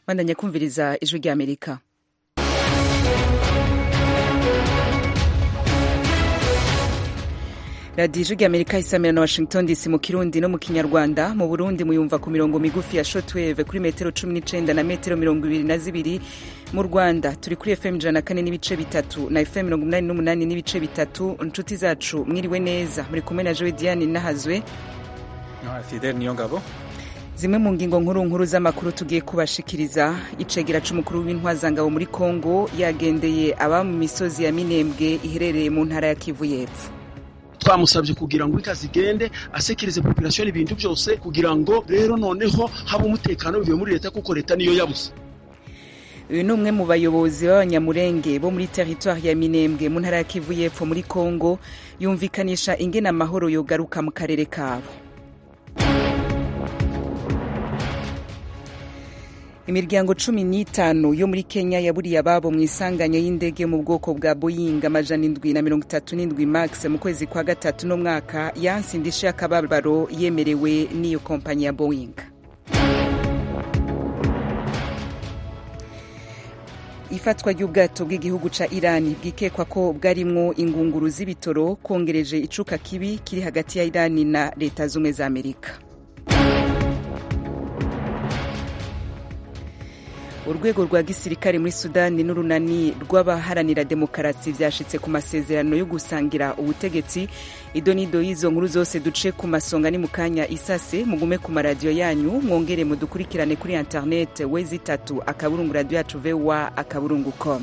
bandanya kumviriza ijwi ry'amerika radiyo ijwi ry'amerika isamira na washington dc mu kirundi no mu kinyarwanda mu burundi muyumva ku mirongo migufi ya shotweve kuri metero cumi n'icenda na metero mirongo ibiri na zibiri mu rwanda turi kuri fm ijana na kane n'ibice bitatu na fm mirongo umunani n'umunani n'ibice bitatu inshuti zacu mwiriwe neza muri kumwe na jowe diane nahazwe fidel niyo ngabo zimwe mu ngingo nkuru nkuru z'amakuru tugiye kubashikiriza icegera c'umukuru w'intwazangabo muri kongo yagendeye aba mu misozi ya minembwe iherereye mu ntara ya kivu y'epfo twamusabye kugira ngo ikazi igende asekerize population ibintu byose kugira ngo rero noneho haba umutekano bivuye muri leta kuko leta niyo yabuze uyu ni umwe mu bayobozi b'abanyamurenge bo muri teritwari ya minembwe mu ntara ya kivu y'epfo muri kongo yumvikanisha ingene amahoro yogaruka mu karere kabo imiryango cumi n'itanu yo muri kenya yaburiye ababo mu isanganya y'indege mu bwoko bwa boying amajana indwi na mirongo itatu n'indwi max mu kwezi kwa gatatu no mwaka yansi indishyi y'akababaro yemerewe n'iyo kompanyi ya boying ifatwa ry'ubwato bw'igihugu ca irani bwikekwa ko bwarimwo ingunguru z'ibitoro kongereje icuka kibi kiri hagati ya irani na leta z'ubumwe za amerika urwego rwa gisirikare muri sudani n'urunani rw'abaharanira demokarasi vyashitse ku masezerano yo gusangira ubutegetsi ido n'ido y'izo nkuru zose duce ku masonga ni mu kanya isase mugume ku maradiyo yanyu mwongere mudukurikirane kuri internet wezi itatu akaburungu radiyo yacu voa akaburungu com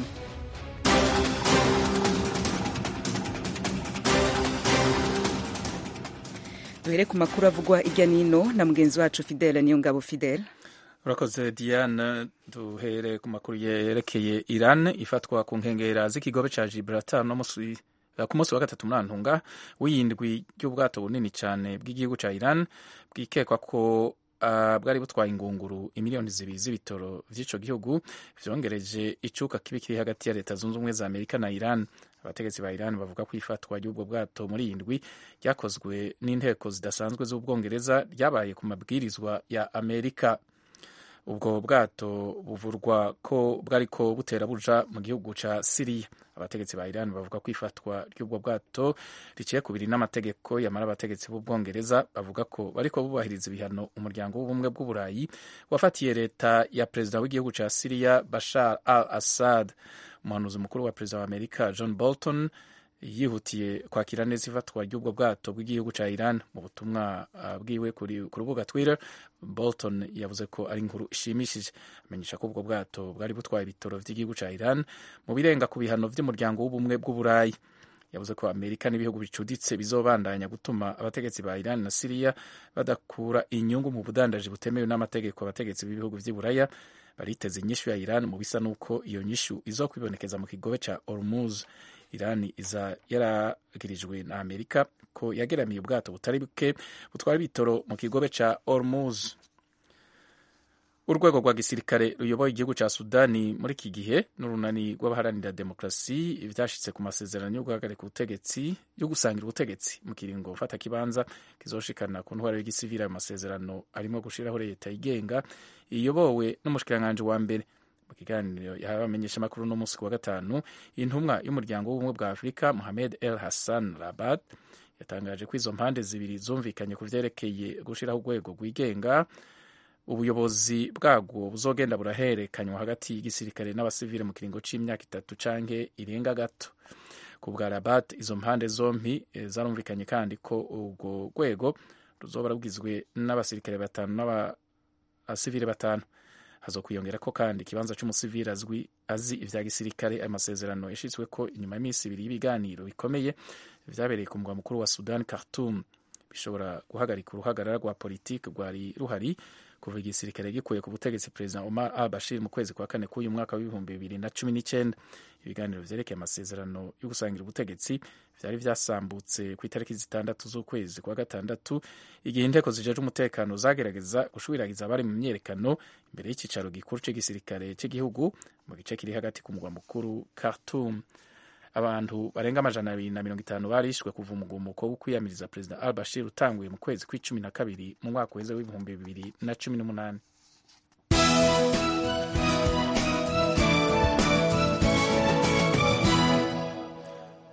duhere ku makuru avugwa irya nino na mugenzi wacu fidele niyo ngabo fidele urakoze diane duhere ku makuru yerekeye iran ifatwa ku nkengera z'ikigobe ca gibraltar no musi ku munsi wa gatatu muri antunga w'iyindwi ry'ubwato bunini cyane bw'igihugu ca iran bwikekwa ko uh, bwari butwaye ingunguru imiliyoni zibiri z'ibitoro vy'ico gihugu vyongereje icuka kibi kiri hagati ya leta zunze ubumwe za amerika na iran abategetsi ba iran bavuga ko ifatwa ry'ubwo bwato muri iyi ndwi ryakozwe n'inteko zidasanzwe z'ubwongereza ryabaye ku mabwirizwa ya amerika ubwo bwato buvurwa ko bwariko butera buja mu gihugu ca siriya abategetsi ba iran bavuga ko ifatwa ry'ubwo bwato riciye kubiri n'amategeko yamara abategetsi b'ubwongereza bavuga ko bariko bubahiriza ibihano umuryango w'ubumwe bw'uburayi wafatiye leta ya perezida w'igihugu ca siriya bashar al assad umuhanuzi mukuru wa perezida wa amerika john bolton yihutiye kwakira neza ifatwa ry'ubwo bwato bw'igihugu ca Iran mu butumwa uh, bwiwe ku rubuga Twitter Bolton yavuze ko ari inkuru ishimishije amenyesha ko ubwo bwato bwari butwaye ibitoro vy'igihugu ca Iran mu birenga ku bihano vy'umuryango w'ubumwe bw'uburayi yavuze ko Amerika n'ibihugu bicuditse bizobandanya gutuma abategetsi ba Iran na Syria badakura inyungu mu budandaji butemewe n'amategeko abategetsi b'ibihugu vy'iburaya bariteze inyishu ya Iran mu bisa n'uko iyo nyishu izokwibonekeza mu kigobe ca Hormuz Irani iza yaragirijwe na Amerika ko yageramiye ubwato butari buke butwara ibitoro mu kigobe ca Hormuz. Urwego rwa gisirikare ruyoboye igihugu ca Sudani muri iki gihe n'urunani rw'abaharanira demokrasi vyashitse ku masezerano yo guhagarika ubutegetsi yo gusangira ubutegetsi mu kiringo fata kibanza kizoshikana ku ntwaro y'igisivili ayo masezerano arimo gushiraho leta yigenga iyobowe n'umushikiranganji wa mbere mu kiganiro yabamenyesha amakuru no munsi wa gatanu intumwa y'umuryango w'ubumwe bwa afurika mohamed el hassan rabat yatangaje ko izo mpande zibiri zumvikanye ku vyerekeye gushiraho urwego rwigenga ubuyobozi bwabwo buzogenda buraherekanywa hagati y'igisirikare n'abasivile mu kiringo c'imyaka itatu canke irenga gato ku bwa rabat izo mpande zompi zarumvikanye kandi ko urwo rwego ruzoba rugizwe n'abasirikare batanu n'abasivile batanu hazokwiyongera ko kandi ikibanza c'umusivili azwi azi ivya gisirikare ayo masezerano yashitswe ko inyuma y'iminsi ibiri y'ibiganiro bikomeye vyabereye ku mugwa mukuru wa Sudan Khartoum bishobora guhagarika uruhagarara rwa politiki rwari ruhari kuva igisirikare gikuye ku butegetsi perezida Omar al Bashir mu kwezi kwa kane k'uyu mwaka w'ibihumbi bibiri na cumi n'icyenda ibiganiro vyerekeye amasezerano yo gusangira ubutegetsi vyari vyasambutse ku itariki zitandatu z'ukwezi kwa gatandatu igihe inteko zijeje umutekano zagerageza gushwiragiza abari mu myerekano imbere y'icicaro gikuru c'igisirikare c'igihugu mu gice kiri hagati ku mugwa mukuru Khartoum abantu barenga amajana abiri na mirongo itanu barishwe kuva umugumuko wo kwiyamiriza perezida al bashir utanguye mu kwezi kw'icumi na kabiri mu mwaka uheze w'ibihumbi bibiri na cumi n'umunani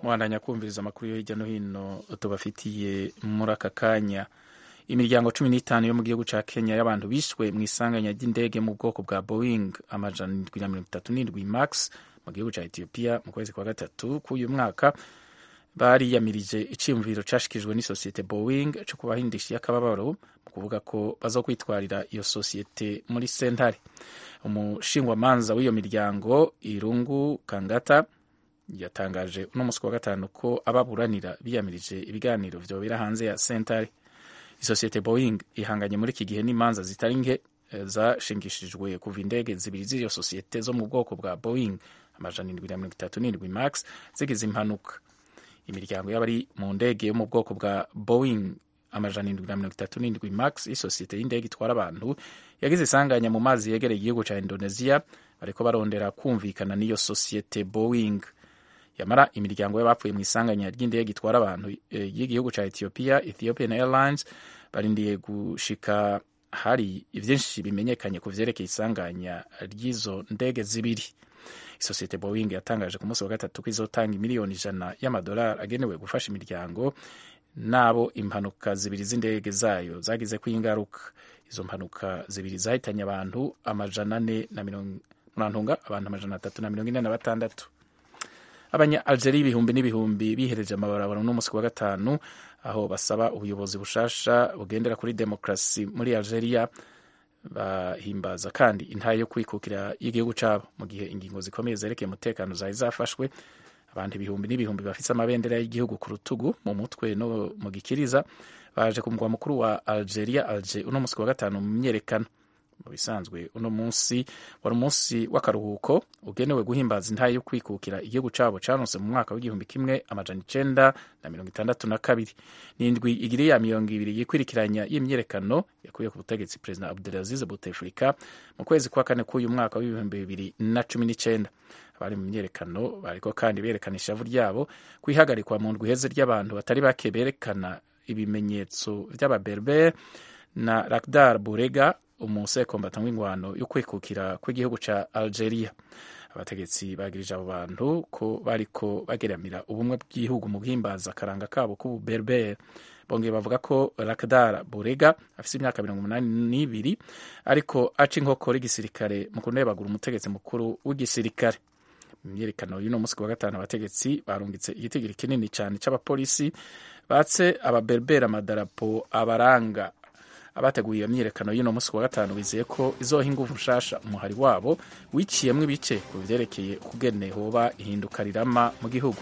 mubandanya kumviriza amakuru yo hirya no hino tubafitiye muri aka kanya imiryango cumi n'itanu yo mu gihugu cya kenya y'abantu bishwe mu isanganya ry'indege mu bwoko bwa boeing amajana indwi na mirongo itatu n'indwi max mu gihugu cya etiyopiya mu kwezi kwa gatatu k'uyu mwaka bariyamirije icyiyumviro cyashyikirijwe n'isosiyete boeing cyo kubahindisha akababaro mu kuvuga ko bazokwitwarira iyo sosiyete muri sentare umushingwamanza w'iyo miryango irungu kangata yatangaje uno munsi wa gatanu ko ababuranira biyamirije ibiganiro vyobera hanze ya sentare isosiyete boeing ihanganye muri iki gihe n'imanza zitari nke zashingishijwe kuva indege zibiri z'iyo sosiyete zo mu bwoko bwa boeing amajana indwi na mirongo itatu n'indwi max zigize impanuka imiryango y'abari mu ndege yo mu bwoko bwa boeing amajana indwi na mirongo itatu n'indwi max y'isosiyete y'indege itwara abantu yagize isanganya mu mazi yegereye igihugu cya indonesia bariko barondera kumvikana n'iyo sosiyete boeing yamara imiryango y'abapfuye mu isanganya ry'indege itwara abantu y'igihugu cya ethiopia ethiopian airlines barindiye gushika hari ivyinshi bimenyekanye ku vyerekeye isanganya ry'izo ndege zibiri isosiyete boeing yatangaje ku munsi wa gatatu ko izotanga miliyoni ijana y'amadolari agenewe gufasha imiryango n'abo impanuka zibiri z'indege zayo zagize ko ingaruka izo mpanuka zibiri zahitanye abantu amajana ane na mirongo murantunga abantu amajana atatu na mirongo ine na batandatu abanya algeria ibihumbi n'ibihumbi bihereje amabarabara n'umunsi wa gatanu aho basaba ubuyobozi bushasha bugendera kuri demokarasi muri algeria bahimbaza kandi intahe yo kwikukira y'igihugu cyabo mu gihe ingingo zikomeye zerekeye umutekano zari zafashwe abantu ibihumbi n'ibihumbi bafite amabendera y'igihugu ku rutugu mu mutwe no mu gikiriza baje ku mugwa mukuru wa algeria alger uno munsi wa gatanu mu myerekano mu bisanzwe uno munsi wari umunsi w'akaruhuko ugenewe guhimbaza intahe yo kwikukira igihugu cyabo cyanose mu mwaka w'igihumbi kimwe amajana icenda na mirongo itandatu na kabiri n'indwi igiri ya mirongo ibiri yikurikiranya y'imyerekano yakuye ku butegetsi perezida abdulaziz bouteflika mu kwezi kwa kane k'uyu mwaka w'ibihumbi bibiri na cumi n'icenda abari mu myerekano bariko kandi berekana ishavu ryabo kwihagarikwa mu ndwi iheze ry'abantu batari bake berekana ibimenyetso vy'ababerber na Lakhdar Burega umusekombata w'ingwano yo kwikukira kw'igihugu ca Algeria abategetsi bagirije abo bantu ko bariko bageramira ubumwe bw'igihugu mu guhimbaza akaranga kabo k'ububerber bongeye bavuga ko Lakhdar Burega afise imyaka mirongo umunani n'ibiri ariko aca inkokora igisirikare mu kunebagura umutegetsi mukuru w'igisirikare mu myerekano y'uno munsi wa gatanu abategetsi barungitse igitigiri kinini cyane c'abapolisi batse ababerbera amadarapo abaranga abateguye iyo myiyerekano y'uno munsi wa gatanu bizeye ko izoha ingufu nshasha umuhari wabo wiciyemwo ibice ku vyerekeye ukugene hoba ihinduka rirama mu gihugu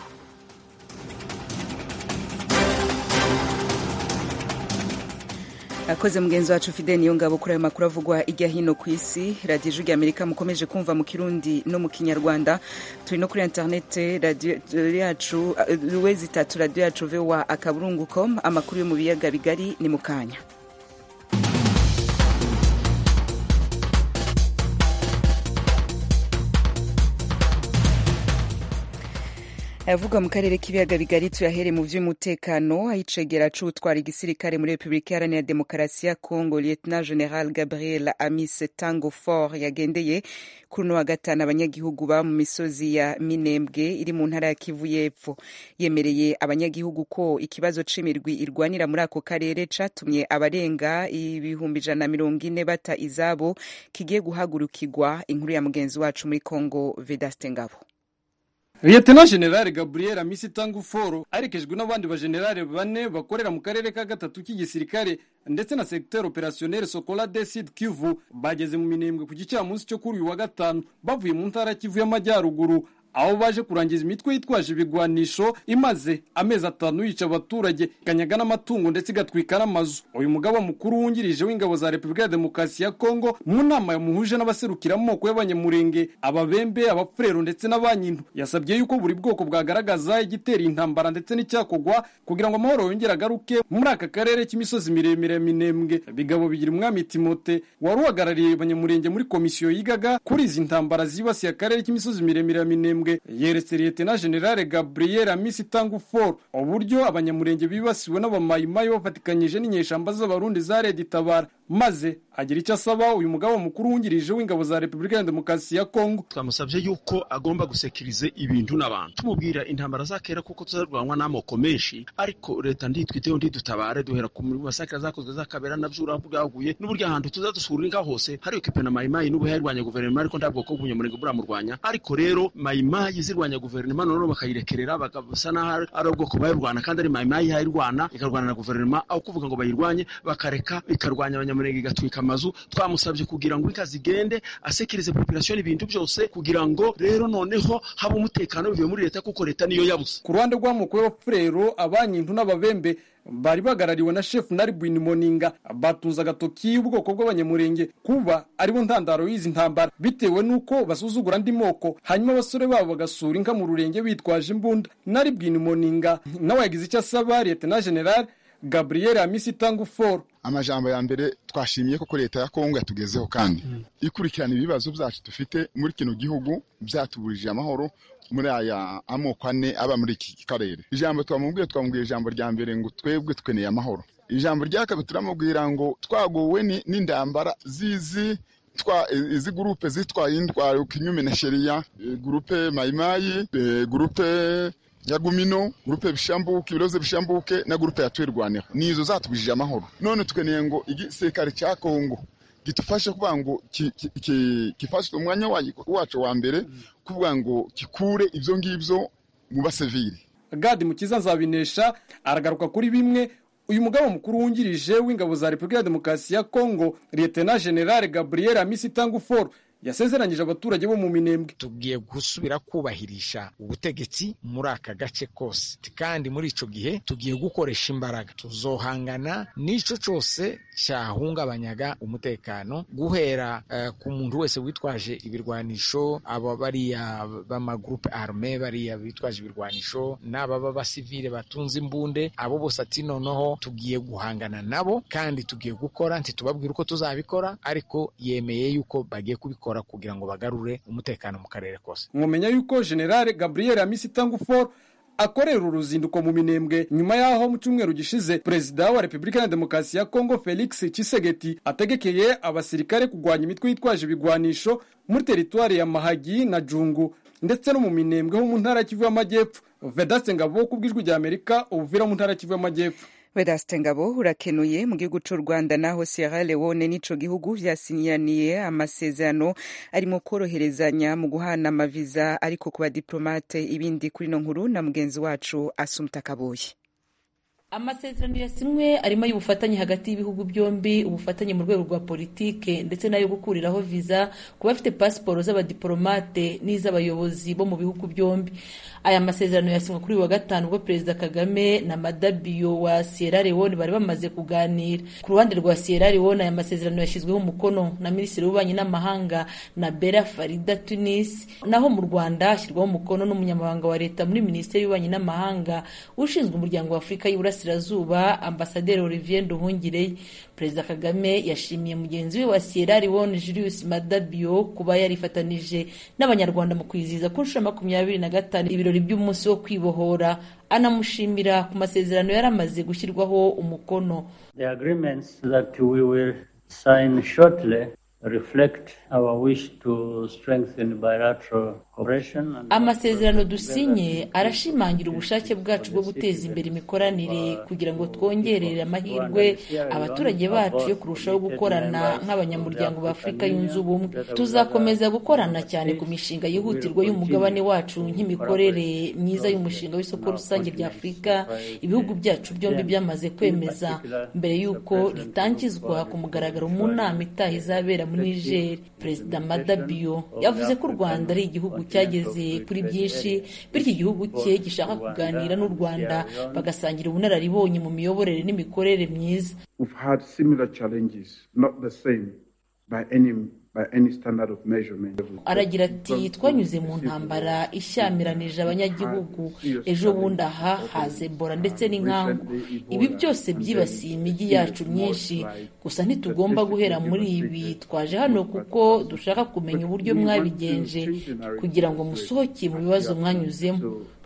akoze mugenzi wacu fide niyo ngabo kuri ayo makuru avugwa ijya hino ku isi radiyo ijwi rya amerika mukomeje kumva mu kirundi no mu kinyarwanda turi no kuri interinete radiyo yacu wezi itatu radiyo yacu vowa akaburungu com amakuru yo mu biyaga bigari ni mu kanya ayavuga mu karere k'ibiyaga bigari tuyahere mu vy'umutekano ayicegera c'utwara igisirikare muri repubulika iharanira demokarasi ya congo lieutenant general gabriel amis tango fort yagendeye kuri uno wa gatanu abanyagihugu ba mu misozi ya minembwe iri mu ntara ya kivu y'epfo yemereye abanyagihugu ko ikibazo c'imirwi irwanira muri ako karere catumye abarenga ibihumbi ijana na mirongo ine bata izabo kigiye guhagurukirwa inkuru ya mugenzi wacu muri congo vedaste ngabo Lieutenant General Gabriel Amisi Tanguforo arekejwe n'abandi bajenerali bane bakorera mu karere ka gatatu k'igisirikare ndetse na secteur opérationnel Sokola de Sud Kivu bageze mu minembwe ku gicamunsi cyo kuri uyu wa gatanu bavuye mu ntara Kivu y'amajyaruguru aho baje kurangiza imitwe yitwaje ibigwanisho imaze amezi atanu yica abaturage ikanyaga n'amatungo ndetse igatwika n'amazu uyu mugaba mukuru wungirije w'ingabo za repubulika ya demokarasi ya kongo mu nama yamuhuje n'abaserukira amoko y'abanyamurenge ababembe abapfurero ndetse n'abanyintu yasabye yuko buri bwoko bwagaragaza igitera intambara ndetse n'icyakogwa kugira ngo amahoro yongere agaruke muri aka karere k'imisozi miremire ya minembwe bigabo bigira umwami timote wari uhagarariye abanyamurenge muri komisiyo yigaga kuri izi ntambara zibasiye akarere k'imisozi miremire ya minembwe yeretse liyetena generale gabriel amisi tangufor uburyo abanyamurenge bibasiwe n'abamayimayi bafatikanyije n'inyeshamba z'abarundi za redi tabara maze agira icyo asaba uyu mugaba mukuru wungirije w'ingabo za repubulika ya demokarasi ya kongo twamusabye yuko agomba gusekirize ibintu n'abantu tumubwira intambara zakera kuko tuzarwanwa n'amoko menshi ariko leta nditwiteho ndidutabare duhera ku masakira zakozwe zakabera nabyo bwaguye n'uburyo ahantu tuzadusura inka hose hari ekipe na mayimayi n'ubu yarwanya guverinoma ariko nta bwoko bw'umunyamurenge buramurwanya ariko rero mayimayi zirwanya guverinoma noneho bakayirekerera bagasa n'aho ari ubwoko bayirwana kandi ari mayimayi yayirwana ikarwana na guverinoma aho kuvuga ngo bayirwanye bakareka ikarwanya abanyamurenge igatwika amazu twamusabye kugira ngo inka zigende asekirize population ibintu byose kugira ngo rero noneho haba umutekano bivuye muri leta kuko leta niyo yabuze ku ruhande rw'amoko y'abafurero abanyintu n'ababembe bari bagarariwe na shefu naribwini moninga batunze agatoki y'ubwoko bw'abanyamurenge kuba aribo ntandaro y'izi ntambara bitewe n'uko basuzugura andi moko hanyuma abasore babo bagasura inka mu rurenge bitwaje imbunda naribwini moninga nawe yagize icyo asaba leta na general gabriel amisi tanguforo amajambo ya mbere twashimiye koko leta ya kongo yatugezeho kandi ikurikirana ibibazo byacu dufite muri kino gihugu byatuburije amahoro muri aya amoko ane aba muri iki karere ijambo twamubwiye twamubwiye ijambo rya mbere ngo twebwe tweneye amahoro ijambo rya kabiri turamubwira ngo twagowe n'indambara zizi izi gurupe zitwaye indwara kinyume na sheriya gurupe mayimayi gurupe ya gumino gurupe bishambuke ibiroze bishambuke na gurupe yatwirwaneho nizo zatubujije amahoro none tukeneye ngo igisirikare cya kongo gidufashe kuvuga ngo gifashe umwanya wacu wa mbere kuvuga ngo gikure ibyo ngibyo mu basivili gadi mukiza nzabinesha aragaruka kuri bimwe uyu mugabo mukuru wungirije w'ingabo za repubulika ya demokarasi ya kongo liyetena generale gabriel amisi tanguforo yasezeranyije abaturage bo mu minembwe tugiye gusubira kubahirisha ubutegetsi muri aka gace kose kandi muri ico gihe tugiye gukoresha imbaraga tuzohangana n'ico cose cyahungabanyaga umutekano guhera uh, ku muntu wese witwaje ibirwanisho aba bariya b'amagrupe arme bariya bitwaje ibirwanisho n'aba b'abasivile batunze imbunde abo bose ati noneho tugiye guhangana nabo kandi tugiye gukora ntitubabwira uko tuzabikora ariko yemeye yuko bagiye kubikora kugira ngo bagarure umutekano mu karere kose mwamenya yuko generale gabriel amisi tanguforo akorera uruzinduko mu minembwe nyuma y'aho mu cyumweru gishize perezida wa repubulika ya demokarasi ya kongo felix Tshisekedi ategekeye abasirikare kurwanya imitwe yitwaje ibigwanisho muri teritwari ya mahagi na jungu ndetse no mu minembwe ho mu ntara ya kivu y'amajyepfo vedaste ngabo ku bw'ijwi rya amerika ubuvira mu ntara ya kivu y'amajyepfo vedaste ngabo urakenuye mu gihugu cy'u rwanda naho sierra leone n'ico gihugu vyasinyaniye amasezerano arimo koroherezanya mu guhana amaviza ariko ku badiplomate ibindi kuri no nkuru na mugenzi wacu asumta kaboyi amasezerano yasinywe arimo y'ubufatanye hagati y'ibihugu byombi ubufatanye mu rwego rwa politike ndetse n'ayo gukuriraho viza ku bafite pasiporo z'abadiplomate n'iz'abayobozi bo mu bihugu byombi aya masezerano yasinywe kuri uyu wa gatanu ubwo perezida kagame na madabiyo wa sierra leone bari bamaze kuganira ku ruhande rwa sierra leone aya masezerano yashyizweho umukono na minisitiri w'ububanyi n'amahanga na bera farida tunis naho mu rwanda hashyirwaho umukono n'umunyamabanga wa leta muri minisiteri y'ububanyi n'amahanga ushinzwe umuryango wa afurika y'iburasirazuba ambasaderi olivier nduhungire perezida kagame yashimiye mugenzi we wa sierra leone julius madabio kuba yarifatanije n'abanyarwanda mu kwizihiza ku nshuro makumyabiri na gatanu ibirori by'umunsi wo kwibohora anamushimira ku masezerano yari amaze gushyirwaho umukono The agreements that we will sign shortly reflect our wish to strengthen bilateral cooperation. and- amasezerano dusinye arashimangira ubushake bwacu bwo guteza imbere imikoranire kugira ngo twongerere amahirwe abaturage bacu yo kurushaho gukorana nk'abanyamuryango ba afurika yunze ubumwe tuzakomeza gukorana cyane ku mishinga yihutirwa y'umugabane wacu nk'imikorere myiza y'umushinga w'isoko rusange rya afurika ibihugu byacu byombi byamaze kwemeza mbere y'uko ritangizwa ku mugaragaro mu nama itaha izabera muri niger perezida madabio yavuze ko u rwanda ari igihugu cyageze kuri byinshi bityo igihugu cye gishaka kuganira n'u rwanda bagasangira ubunararibonye mu miyoborere n'imikorere myiza We've had similar challenges, not the same by any by any standard of measurement. aragira ati twanyuze mu ntambara ishyamiranyije abanyagihugu ejo bundi aha haza ebola ndetse n'inkangu ibi byose byibasiye imijyi yacu myinshi gusa ntitugomba guhera muri ibi twaje hano kuko dushaka kumenya uburyo mwabigenje kugira ngo musohoke mu bibazo mwanyuzemo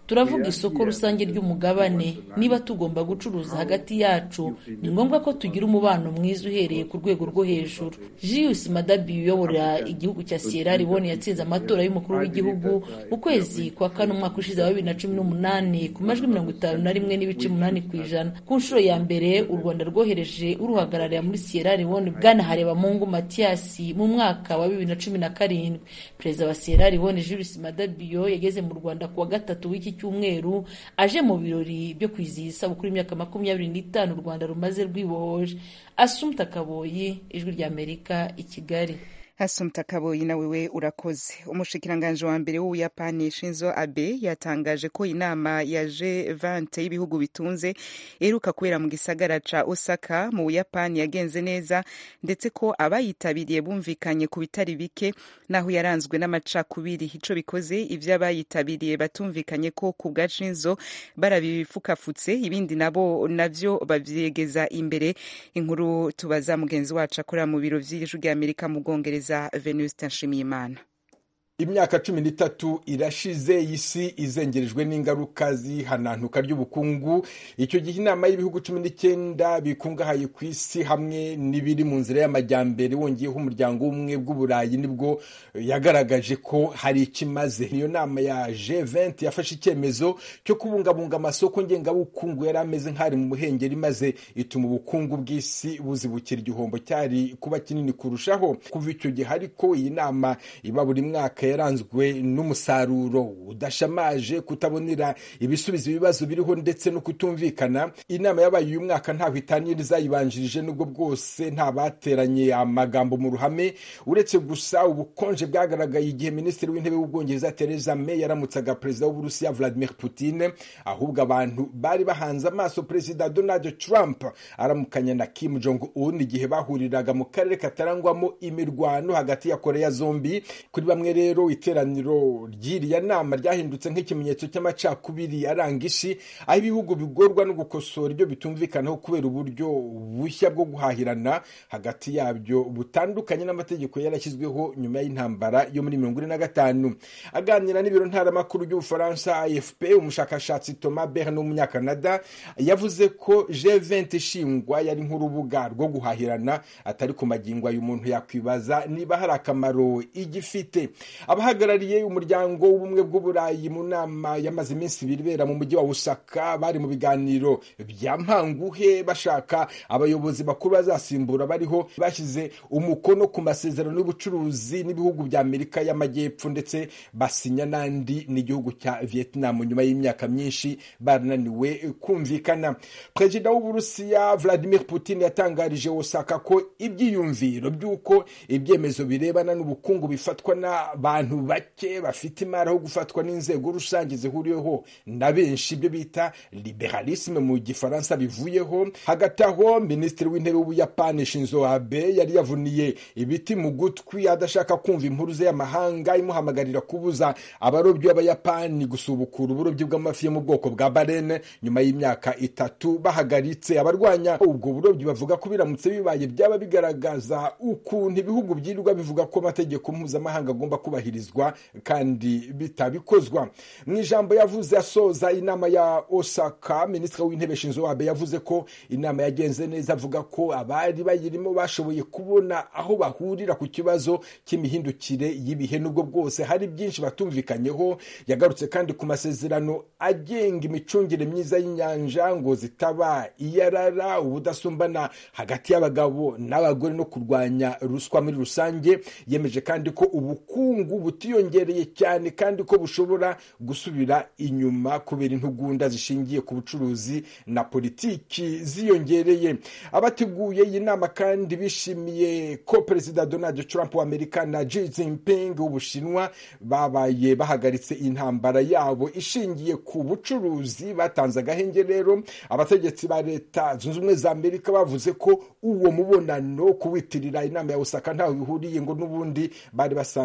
turavuga isoko rusange ry'umugabane niba tugomba gucuruza hagati yacu ni ngombwa ko tugira umubano mwiza uhereye ku rwego rwo hejuru Julius Madabi uyobora igihugu cya Sierra Leone yatsinze amatora y'umukuru w'igihugu mu kwezi kwa kane umwaka ushize wa bibiri na cumi n'umunani ku majwi mirongo itanu na rimwe n'ibice umunani ku ijana ku nshuro ya mbere u Rwanda rwohereje uruhagararira muri Sierra Leone Bwana Harebamungu Mathias mu mwaka wa bibiri na cumi na karindwi perezida wa Sierra Leone Julius Madabio yageze mu Rwanda ku wa gatatu w'iki cyumweru aje mu birori byo kwizihiza isabukuru y'imyaka makumyabiri n'itanu u Rwanda rumaze rwibohoje Asumta Kaboyi ijwi ry'Amerika i Kigali Asumta Kaboyi nawe we urakoze umushikiranganji wa mbere w'Ubuyapani Shinzo Abe yatangaje ko inama ya G20 y'ibihugu bitunze iheruka kubera mu gisagara ca Osaka mu Buyapani yagenze neza ndetse ko abayitabiriye bumvikanye ku bitari bike naho yaranzwe n'amacakubiri ico bikoze ivyo abayitabiriye batumvikanye ko ku bwa Shinzo barabifukafutse ibindi nabo navyo bavyegeza imbere inkuru tubaza mugenzi wacu akorera mu biro vy'ijwi ry'Amerika mu Bwongereza Venuste Nshimiyimana imyaka cumi n'itatu irashize isi izengerejwe n'ingaruka z'ihanantuka ry'ubukungu icyo gihe inama y'ibihugu cumi n'icyenda bikungahaye ku isi hamwe n'ibiri mu nzira y'amajyambere wongeyeho umuryango w'ubumwe bw'uburayi nibwo yagaragaje ko hari ikimaze niyo nama ya G20 yafashe icyemezo cyo kubungabunga amasoko ngengabukungu yari ameze nk'ari mu muhengeri maze ituma ubukungu bw'isi buzibukira igihombo cyari kuba kinini kurushaho kuva icyo gihe ariko iyi nama iba buri mwaka yaranzwe n'umusaruro udashamaje kutabonera ibisubizo ibibazo biriho ndetse no kutumvikana inama yabaye uyu mwaka ntaho itaniye izayibanjirije nubwo bwose nta bateranye amagambo mu ruhame uretse gusa ubukonje bwagaragaye igihe minisitiri w'intebe w'ubwongereza Theresa May yaramutsaga perezida w'uburusiya Vladimir Putin ahubwo abantu bari bahanze amaso perezida Donald Trump aramukanya na Kim Jong Un igihe bahuriraga mu karere katarangwamo imirwano hagati ya Korea zombi kuri bamwe rero iteraniro ry'iriya nama ryahindutse nk'ikimenyetso cy'amacakubiri aranga isi aho ibihugu bigorwa no gukosora ibyo bitumvikanaho kubera uburyo bushya bwo guhahirana hagati yabyo butandukanye n'amategeko yarashyizweho nyuma y'intambara yo muri mirongo ine na gatanu aganira n'ibiro ntaramakuru by'ubufaransa afp umushakashatsi thomas bern w'umunyakanada yavuze ko g20 ishingwa yari nk'urubuga rwo guhahirana atari ku magingo ayo umuntu yakwibaza niba hari akamaro igifite abahagarariye umuryango w'ubumwe bw'uburayi mu nama yamaze iminsi ibiri ibera mu mujyi wa Osaka bari mu biganiro bya mpanguhe bashaka abayobozi bakuru bazasimbura bariho bashyize umukono ku masezerano y'ubucuruzi n'ibihugu bya Amerika y'Amajyepfo ndetse basinya n'andi n'igihugu cya Vietnam nyuma y'imyaka myinshi barananiwe kumvikana perezida w'uburusiya Vladimir Putin yatangarije Osaka ko ibyiyumviro by'uko ibyemezo birebana n'ubukungu bifatwa n'abantu bake bafite imari aho gufatwa n'inzego rusange zihuriweho na benshi ibyo bita liberalisme mu gifaransa bivuyeho hagati aho minisitiri w'intebe w'ubuyapani Shinzo Abe yari yavuniye ibiti mu gutwi adashaka kumva impuruze y'amahanga imuhamagarira kubuza abarobyi b'abayapani gusubukura uburobyi bw'amafi yo mu bwoko bwa barene nyuma y'imyaka itatu bahagaritse abarwanya ubwo burobyi bavuga ko biramutse bibaye byaba bigaragaza ukuntu ibihugu byirirwa bivuga ko amategeko mpuzamahanga agomba kubahirizwa kandi bitabikozwa mu ijambo yavuze asoza inama ya Osaka minisitiri w'intebe Shinzo Abe yavuze ko inama yagenze neza avuga ko abari bayirimo bashoboye kubona aho bahurira ku kibazo cy'imihindukire y'ibihe nubwo bwose hari byinshi batumvikanyeho yagarutse kandi ku masezerano agenga imicungire myiza y'inyanja ngo zitaba iyarara ubudasumbana hagati y'abagabo n'abagore no kurwanya ruswa muri rusange yemeje kandi ko ubukungu butiyongereye cyane kandi ko bushobora gusubira inyuma kubera intugunda zishingiye ku bucuruzi na politiki ziyongereye abateguye iyi nama kandi bishimiye ko perezida Donald Trump wa Amerika na Xi Jinping w'Ubushinwa babaye bahagaritse intambara yabo ishingiye ku bucuruzi batanze agahenge rero abategetsi ba leta zunze ubumwe za Amerika bavuze ko uwo mubonano kuwitirira inama ya Osaka ntaho bihuriye ngo n'ubundi bari basanzwe babi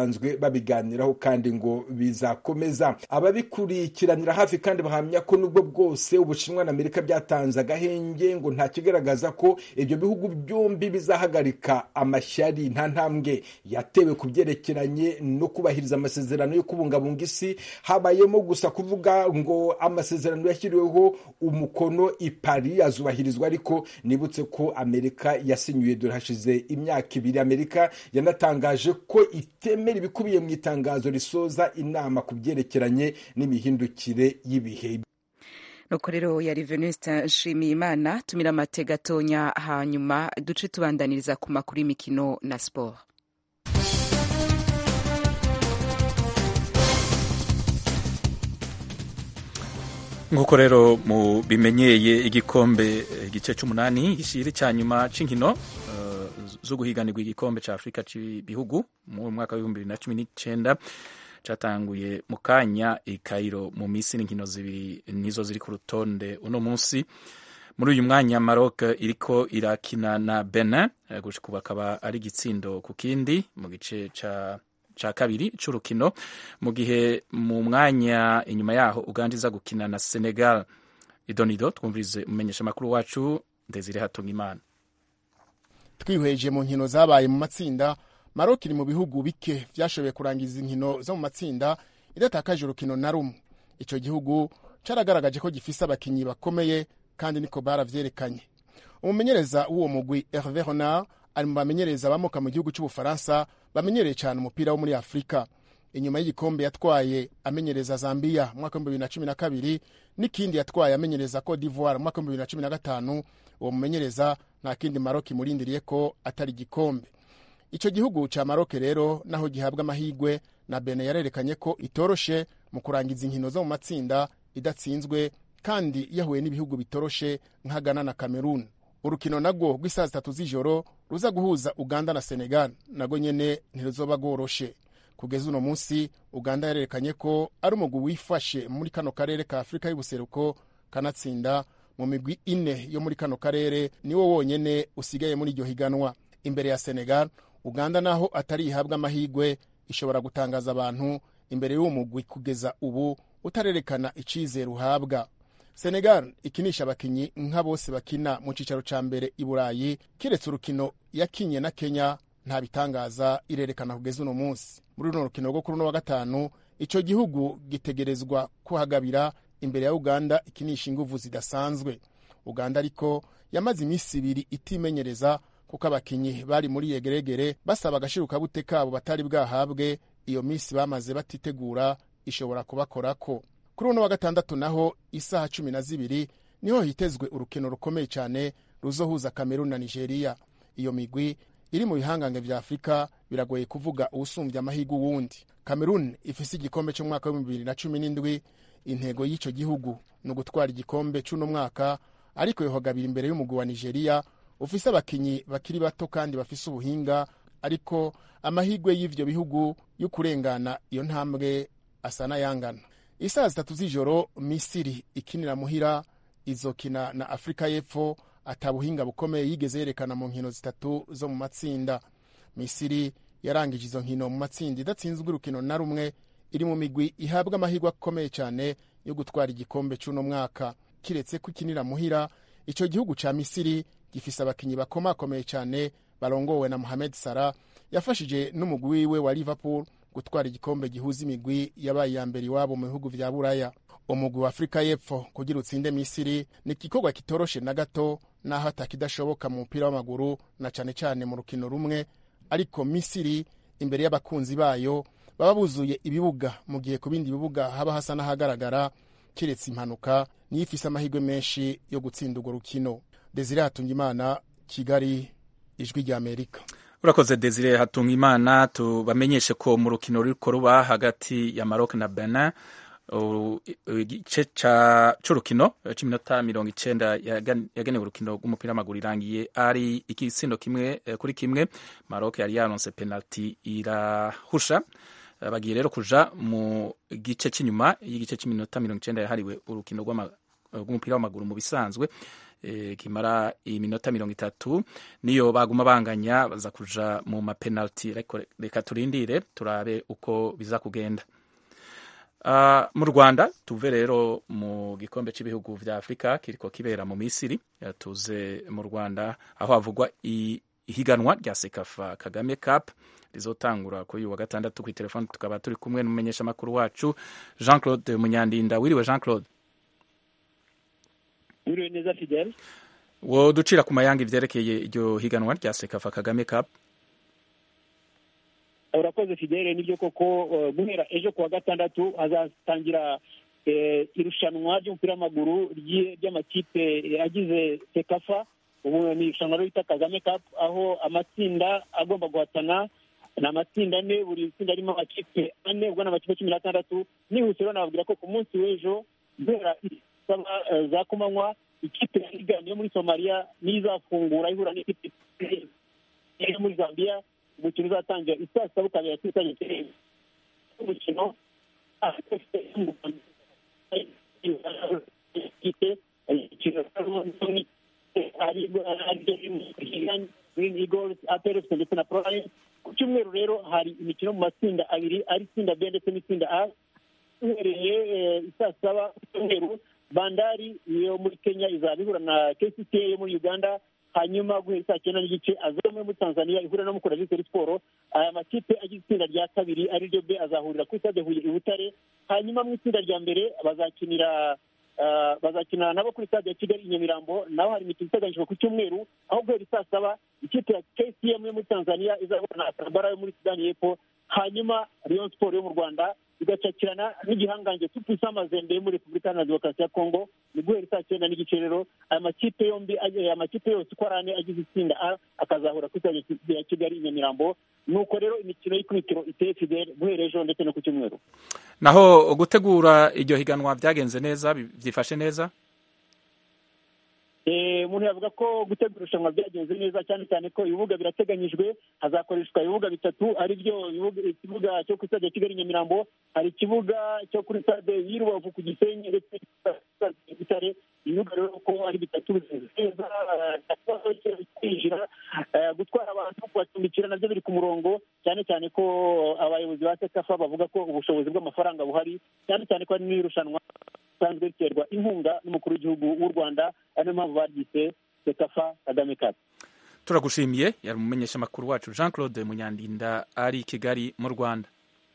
babiganiraho kandi ngo bizakomeza ababikurikiranira hafi kandi bahamya ko nubwo bwose ubushinwa na amerika byatanze agahenge ngo nta kigaragaza ko ibyo bihugu byombi bizahagarika amashyari nta ntambwe yatewe ku byerekeranye no kubahiriza amasezerano yo kubungabunga isi habayemo gusa kuvuga ngo amasezerano yashyiriweho umukono i Paris azubahirizwa ariko nibutse ko amerika yasinyuye dore hashize imyaka ibiri amerika yanatangaje ko itemera ibikubiye mu itangazo risoza inama ku byerekeranye n'imihindukire y'ibihe nuko rero yari venuste nshimiyimana tumira amate gatonya hanyuma duce tubandaniriza ku makuru y'imikino na siporo nk'uko rero mu bimenyeye igikombe igice cy'umunani gishiri cya nyuma cy'inkino zo guhiganirwa igikombe cya afurika cy'ibihugu mu mwaka w'ibihumbi bibiri na cumi n'icyenda cyatanguye mu kanya i Cairo mu minsi n'inkino zibiri nizo ziri ku rutonde uno munsi muri uyu mwanya Maroc iriko irakina na Benin gushika ubu akaba ari igitsindo ku kindi mu gice ca ca kabiri c'urukino mu gihe mu mwanya inyuma yaho Uganda iza gukina na Senegal idonido twumvirize umumenyesha makuru wacu Desire Hatungimana twihweje mu nkino zabaye mu matsinda Maroc iri mu bihugu bike vyashoboye kurangiza inkino zo mu matsinda idatakaje urukino na rumwe ico gihugu caragaragaje ko gifise abakinyi bakomeye kandi niko baravyerekanye umumenyereza w'uwo mugwi Hervé Renard ari mu bamenyereza bamoka mu gihugu cy'ubufaransa bamenyereye cyane umupira wo muri afurika inyuma y'igikombe yatwaye amenyereza zambia mu mwaka w'ibihumbi bibiri na cumi na kabiri n'ikindi yatwaye amenyereza cote d'ivoire mu mwaka w'ibihumbi bibiri na cumi na gatanu uwo mumenyereza nta kindi maroc imurindiriye ko atari igikombe icyo gihugu cya maroc rero naho gihabwa amahirwe na bene yarerekanye ko itoroshe mu kurangiza inkino zo mu matsinda idatsinzwe kandi yahuye n'ibihugu bitoroshe nka ghana na cameroon urukino nagwo rw'isaha zitatu z'ijoro ruza guhuza uganda na senegal nagwo nyene ntiruzoba rworoshe kugeza uno munsi uganda yarerekanye ko ari umugwi wifashe muri kano karere ka afurika y'ubuseruko kanatsinda mu migwi ine yo muri kano karere niwo wonyene usigaye muri iryo higanwa imbere ya senegal uganda naho atari ihabwa amahirwe ishobora gutangaza abantu imbere y'uwo mugwi kugeza ubu utarerekana icizere uhabwa senegal ikinisha abakinyi nka bose bakina mu cicaro ca mbere i burayi kiretse urukino yakinye na kenya nta bitangaza irerekana kugeza uno munsi muri runo rukino rwo kuri uno wa gatanu ico gihugu gitegerezwa kuhagabira imbere ya uganda ikinisha inguvu zidasanzwe uganda ariko yamaze iminsi ibiri itimenyereza kuko abakinyi bari muri yegeregere basaba agashirukabute kabo batari bwahabwe iyo minsi bamaze batitegura ishobora kubakorako kuri uno wa gatandatu naho isaha cumi na zibiri niho hitezwe urukino rukomeye cyane ruzohuza kamerun na nigeria iyo migwi iri mu bihangange vya afurika biragoye kuvuga uwusumbya amahirwe uwundi kamerun ifise igikombe cy'umwaka w'ibihumbi bibiri na cumi n'indwi intego y'ico gihugu ni ugutwara igikombe c'uno mwaka ariko yohagabira imbere y'umugwi wa nigeria ufise abakinyi bakiri bato kandi bafise ubuhinga ariko amahirwe y'ivyo bihugu yo kurengana iyo ntambwe asa n'ayangana isaha zitatu z'ijoro misiri ikinira muhira izokina na afurika y'epfo atabuhinga bukomeye yigeze yerekana mu nkino zitatu zo mu matsinda misiri yarangije izo nkino mu matsinda idatsinzwe urukino na rumwe iri mu migwi ihabwa amahirwe akomeye cyane yo gutwara igikombe cy'uno mwaka kiretse ko ikinira muhira icyo gihugu cya misiri gifise abakinyi bakomakomeye cyane barongowe na mohamed salah yafashije n'umugwi wiwe wa liverpool gutwara igikombe gihuza imigwi yabaye iya mbere iwabo mu bihugu vya buraya umugwi wa afurika y'epfo kugira utsinde misiri ni igikorwa kitoroshe na gato naho atakidashoboka mu mupira w'amaguru na cane cane mu rukino rumwe ariko misiri imbere y'abakunzi bayo baba buzuye ibibuga mu gihe ku bindi bibuga haba hasa n'ahagaragara kiretse impanuka niyo ifise amahirwe menshi yo gutsinda urwo rukino desire hatungimana kigali ijwi rya amerika urakoze desire hatunga imana tubamenyeshe ko mu rukino ruriko ruba hagati ya maroc na benin igice c'urukino c'iminota mirongo icenda yagenewe urukino rw'umupira w'amaguru irangiye ari igitsindo kimwe kuri kimwe maroc yari yaronse penalty irahusha bagiye rero kuja mu gice c'inyuma y'igice c'iminota mirongo icenda yahariwe urukino rw'umupira w'amaguru mu bisanzwe eh, kimara iminota mirongo itatu niyo baguma banganya baza kuja mu mapenalty ariko reka turindire turabe uko biza kugenda Uh, mu rwanda tuve rero mu gikombe cy'ibihugu vya afurika kiriko kibera mu misiri Eh, tuze mu rwanda aho havugwa i- ihiganwa rya sekafa kagame cup rizotangura kuri uyu wa gatandatu kuri telefoni tukaba turi kumwe n'umumenyesha makuru wacu jean claude munyandinda wiriwe jean claude Wiriwe neza Fidel wo ducira ku mayanga ivyerekeye iryo higanwa rya sekafa kagame cup urakoze Fidel nibyo koko uh, guhera ejo kuwa gatandatu hazatangira eh, irushanwa ry'umupira w'amaguru ry'i- ry'amakipe eh, agize sekafa ubu ni irushanwa rero bita kagame cup aho amatsinda agomba guhatana ni amatsinda ane buri tsinda ririmo amakipe ane ubwo ni amakipe cumi n'atandatu nihuse rero nababwira ko ku munsi w'ejo guhera saba eh, za kumanywa ikipe ya Ligani yo muri somaliya niyo izafungura ihura n'ikipe yo muri zambia umukino uzatangira isaa saba ukabera kuri stade Kirere. umukino Green Eagles, APR FC ndetse na Pro Lions. ku cyumweru rero hari imikino mu matsinda abiri ari itsinda B ndetse n'itsinda A uhereye eh, isaa saba ku cyumweru bandari yo muri kenya izaba ihura na kcca yo muri uganda hanyuma guhera saa cyenda n'igice azome muri tanzania ihura no mukura vitori siporo aya makipe agize itsinda rya kabiri ari ryo b azahurira kuri stade huye i butare hanyuma mu itsinda rya mbere bazakinira ah, bazakinana nabo kuri stade ya kigali i nyamirambo naho hari imikino iteganyijwe ku cyumweru aho guhera isaa saba ikipe ya kcm yo muri tanzania izahura na atarabara yo muri sudani y'epfo hanyuma rayon siporo yo mu rwanda igacakirana n'igihangange tupisa mazembe yo muri repubulika iharanira demokarasi ya kongo ni guhera saa cyenda n'igice rero aya makipe yombi aya makipe yose uko ari ane agize itsinda a akazahura kuri stade ya kigali i nyamirambo nuko rero imikino y'ikubitiro iteye fidel guhera ejo ndetse no ku cyumweru naho gutegura iryo higanwa byagenze neza bi- byifashe neza Eh, umuntu yavuga ko gutegura irushanwa byagenze neza cyane cyane ko ibibuga birateganyijwe hazakoreshwa ibibuga bitatu ari byo ibibuga- ikibuga cyo kuri stade ya kigali nyamirambo hari ikibuga cyo kuri stade y'i rubavu ku gisenyi ndetse na butare ibibuga rero ko ari bitatu neza kwinjira eh, gutwara abantu kubacumbikira nabyo biri ku murongo cyane cyane ko abayobozi ba sekafa bavuga ko ubushobozi bw'amafaranga buhari cyane cyane ko hari n'irushanwa risanzwe riterwa inkunga n'umukuru w'igihugu w'u rwanda ari niyo mpamvu baryise sekafa kagame cup turagushimiye yari umumenyesha makuru wacu jean claude munyandinda ari i kigali mu rwanda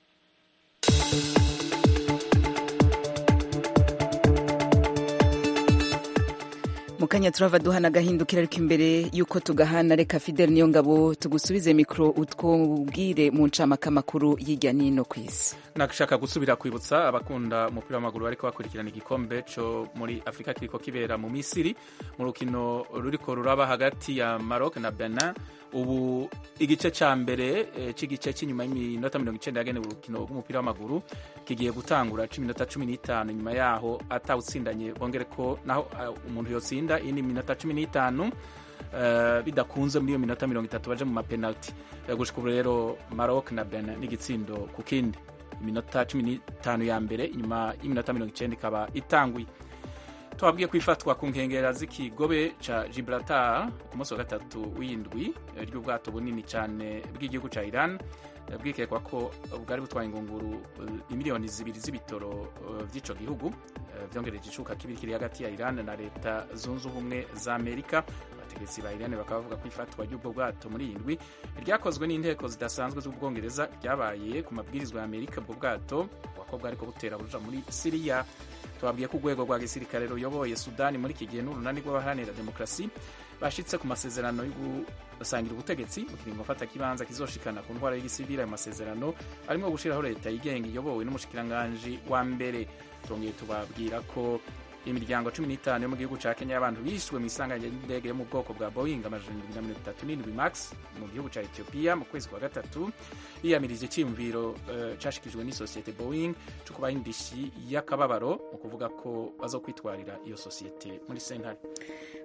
mu kanya turava duhana agahindukira ariko imbere y'uko tugahana reka fidel niyo ngabo tugusubize mikoro utwubwire mu ncamake amakuru y'ijya n'ino ku isi nashaka gusubira kwibutsa abakunda umupira w'amaguru bariko bakurikirana igikombe cyo muri afurika kiriko kibera mu misiri mu rukino ruriko ruraba hagati ya maroc na benin ubu igice cya mbere eh, cy'igice cy'inyuma y'iminota mirongo icyenda yagenewe urukino rw'umupira w'amaguru kigiye gutangura iminota cumi n'itanu nyuma yaho atawutsindanye bongere ko naho ah, umuntu yotsinda iyi ni iminota cumi n'itanu eh, bidakunze muri iyo minota mirongo itatu baje mu mapenaliti Eh, gushika ubu rero maroc na benin n'igitsindo ku kindi iminota cumi n'itanu ya mbere inyuma y'iminota mirongo icyenda ikaba itanguye twabwiye ko ifatwa ku nkengera z'ikigobe ca gibraltar ku munsi wa gatatu w'indwi eh, ry'ubwato bunini cyane bw'igihugu ca iran eh, bwikekwa ko bwari butwaye ingunguru eh, imiliyoni zibiri z'ibitoro eh, vy'ico gihugu eh, vyongereje icuka kibiri kiri hagati ya iran na leta zunze ubumwe za amerika abategetsi ba iran bakaba bavuga ko ifatwa ry'ubwo bwato muri iyi ndwi ryakozwe n'inteko zidasanzwe z'ubwongereza ryabaye ku mabwirizwa ya amerika ubwo bwato ko bwariko butera buja muri siriya twabwiye ko urwego rwa gisirikare ruyoboye sudani muri iki gihe n'urunani rw'abaharanira demokarasi bashitse ku masezerano yo gusangira ubutegetsi mu kiringo mfata kibanza kizoshikana ku ntwara y'igisivili ayo masezerano arimo gushiraho leta yigenga iyobowe n'umushikiranganji wa mbere tongeye tubabwira ko imiryango cumi n'itanu yo mu gihugu ca kenya y'abantu bishwe mu isanganya ry'indege yo mu bwoko bwa boeing amajana ibiri na mirongo itatu n'indwi max mu gihugu ca ethiopia mu kwezi kwa gatatu yiyamirije icyiyumviro uh, cashikijwe n'isosiyete boeing co kubaha indishi y'akababaro mu kuvuga ko bazokwitwarira iyo sosiyete muri sentare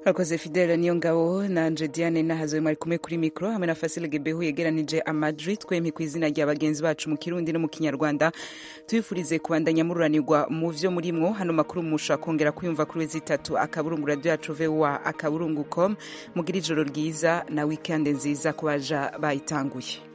urakoze fidele niyo ngabo nanje diane nahazowe mwari kumwe kuri mikoro hamwe na fasile gebehu yegeranije amajwi twempi ku izina rya bagenzi bacu mu kirundi no mu kinyarwanda tubifurize kubandanya mururanirwa mu vyo murimwo hano makuru mushobora kongera kuyumva kuri wezi itatu akaburungu radio yacu voa akaburungu com mugira ijoro ryiza na wikende nziza ku baja bayitanguye